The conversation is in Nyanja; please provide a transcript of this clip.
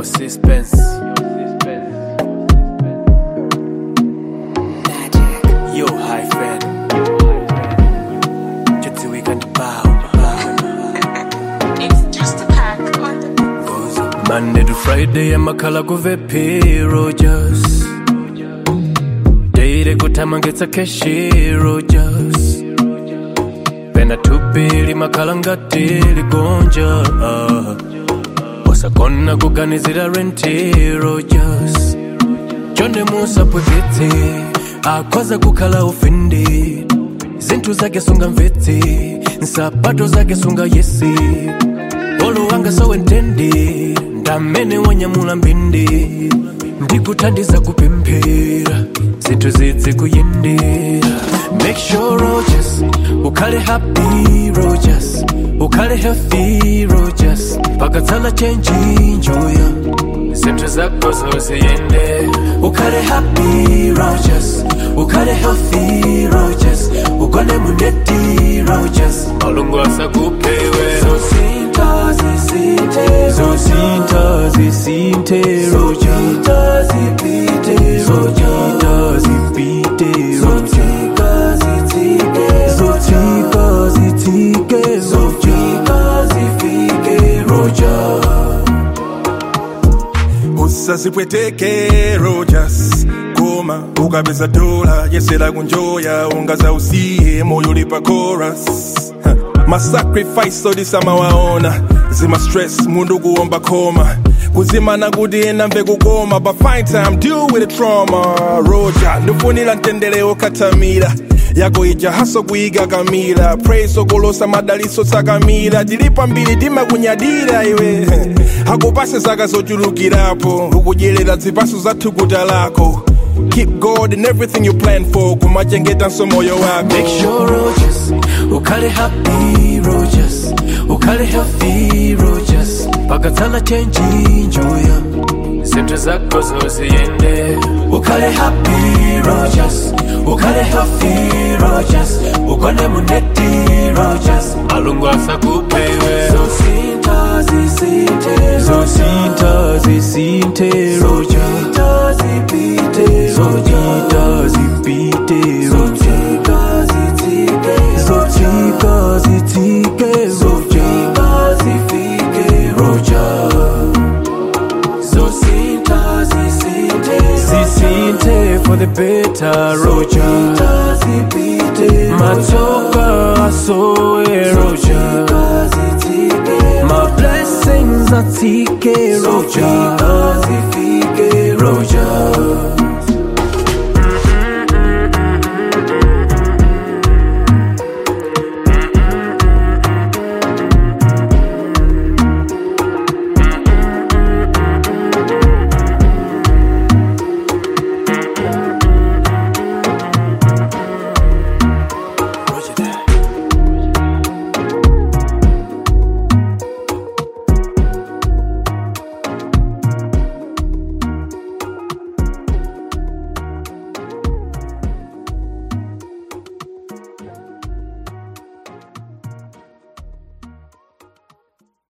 Your suspense. Yo, high fan. Just we can bow. It's just a pack on the Monday to Friday, amakhala kuvepi Rogers. Daily kutama ngetsa keshi Rogers. Pena tupili makhala ngati ligonja. Wasakona kuganizira renti Rogers. Chonde musa pweketse akhoza kukhala ufindi zinthu zake sunga mvetse nsapato zake sunga yesi olo wanga sowentendi ndamene wanyamula mbindi ndikuthandiza kupemphera zinthu zidzi kuyendera make sure rogers ukhale happy rogers ukhale healthy rogers pakatsala chenji njoya zinthu zako zoziyende ukhale happy rogers ukhale healthy rogers ugone muneti rogers malungu asakupewe zosinta zisinte zosinta zisinte rogers zipite rogers zipite zotika zitike zotika zitike zotika zifike rogers usazipweteke rogers koma ukapeza dola yesera kunjoya ungaza usiye moyo ulipa chorus Ha, masacrifice odisamawaona zima stress mundu kuomba koma kuzimana kuti ena mve kukoma but find time deal with the trauma roja ndifunira mtendere okatamira yako ija haso kuiga kamila praise okolosa madaliso tsakamira tilipa mbiri timakunyadira iwe akupase zaka zochulukirapo ukudyerera zipaso za thukuta lako keep god in everything you plan for kumachengeta moyo wako Make sure Rogers, ukhale happy Rogers, ukhale healthy Rogers, pakatsala chenji njoya, zinthu zako zoziyende. Ukhale happy Rogers, ukhale healthy Rogers, ugone muneti Rogers, malungu asakupewe. Zosinta zisinte, zosinta zisinte Rogers, zipite Rogers, zipite Rogers, zitike zotika zitike zotika zifike Rogers. Zosinta zisinte zisinte for the better Roger Matoka asoe Roger My blessings atike Roger Roger